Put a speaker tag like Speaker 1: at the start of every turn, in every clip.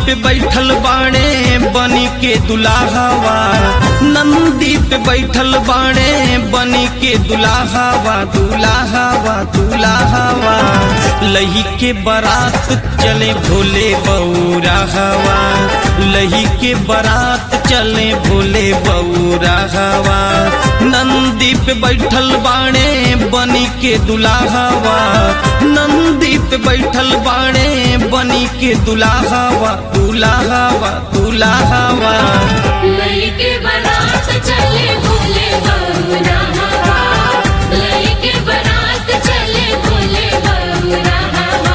Speaker 1: पे बैठल बाणे बनी के दुलाहवा नंदी पे बैठल बाणे बनी के दुलाहवा दुलाहवा दुलाहवा लही के बारात चले भोले बौरा हवा लही के बारात चले भोले बौरा हवा नंदी पे बैठल बाणे बनी के दुलाहवा नंदी पे बैठल बाणे बनी के दुलाहवा दुलाहवा दुलाहवा
Speaker 2: लईके बारात चले भोले बौरा हवा लईके बारात चले भोले बौरा हवा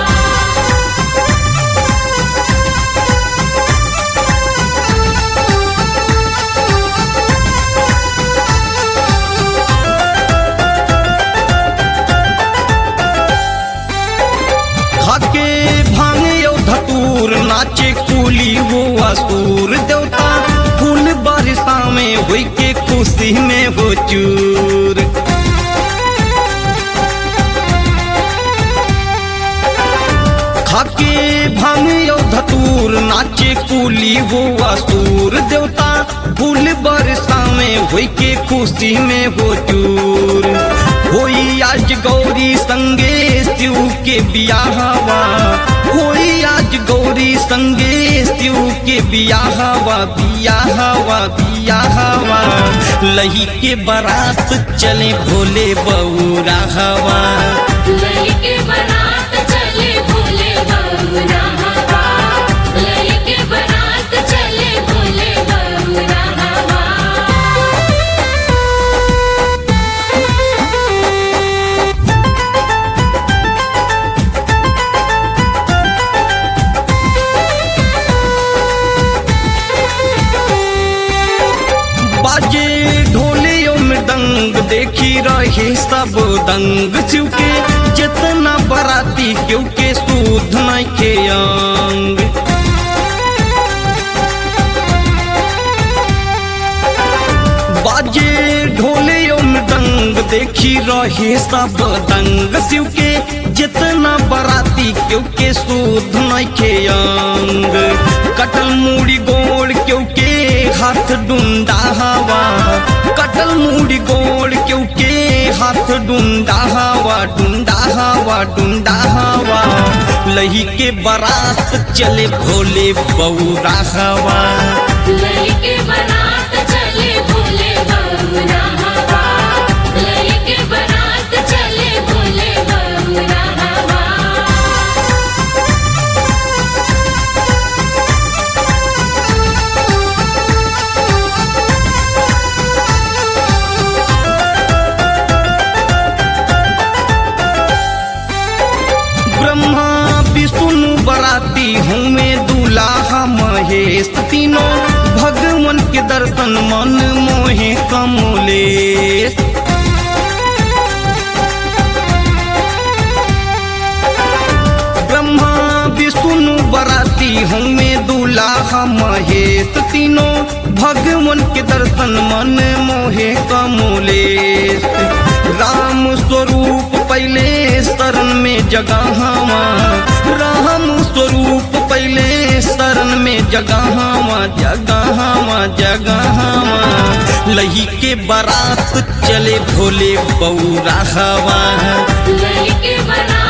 Speaker 1: खाके भांगे यो धतूर नाचे कुली वो असुर देवता फूल बारिशा में हुई के खुशी में हो चूर खाके भांगे यो धतूर नाचे कुली वो असुर देवता फूल बरसा में हुई के खुशी में हो चूर होई आज गौरी संगे शिव के बियाहवा होई आज गौरी संगे शिव के बियाहवा बियाहवा बियाहवा लही के बारात चले भोले बौरा हवा
Speaker 2: लईके बारात चले भोले बौरा हवा लईके बारात चले भोले बौरा हवा
Speaker 1: बाजे ढोले मृदंग देखी रहे सब दंग चुके जितना बराती क्योंकि सूद नहीं के अंग बाजे ढोले मृदंग देखी रहे सब दंग शिव के जितना बराती क्योंकि सूद नहीं के अंग कटल मूड़ी गोड़ क्योंकि हाथ डूंडा हवा कटल मूड़ी गोड़ क्योंकि हाथ डूंडा हवा डूंडा हवा डूंडा हवा लही के बारात चले भोले बौरा हवा
Speaker 2: लईके बारात चले भोले बौरा हवा लईके बारात चले भोले बौरा हवा
Speaker 1: ब्रह्मा विष्णु बराती हूँ मैं दूल्हा महेश तीनों भगवान के दर्शन मन मोहे कमलेश ब्रह्मा विष्णु बराती हूँ मैं दूल्हा महेश तीनों भगवान के दर्शन मन मोहे कमलेश राम स्वरूप पहले शरण में जगहवा राम स्वरूप पहले शरण में जगहवा जगहवा जगहवा लही के बारात चले भोले बौरा हवा
Speaker 2: लईके बारात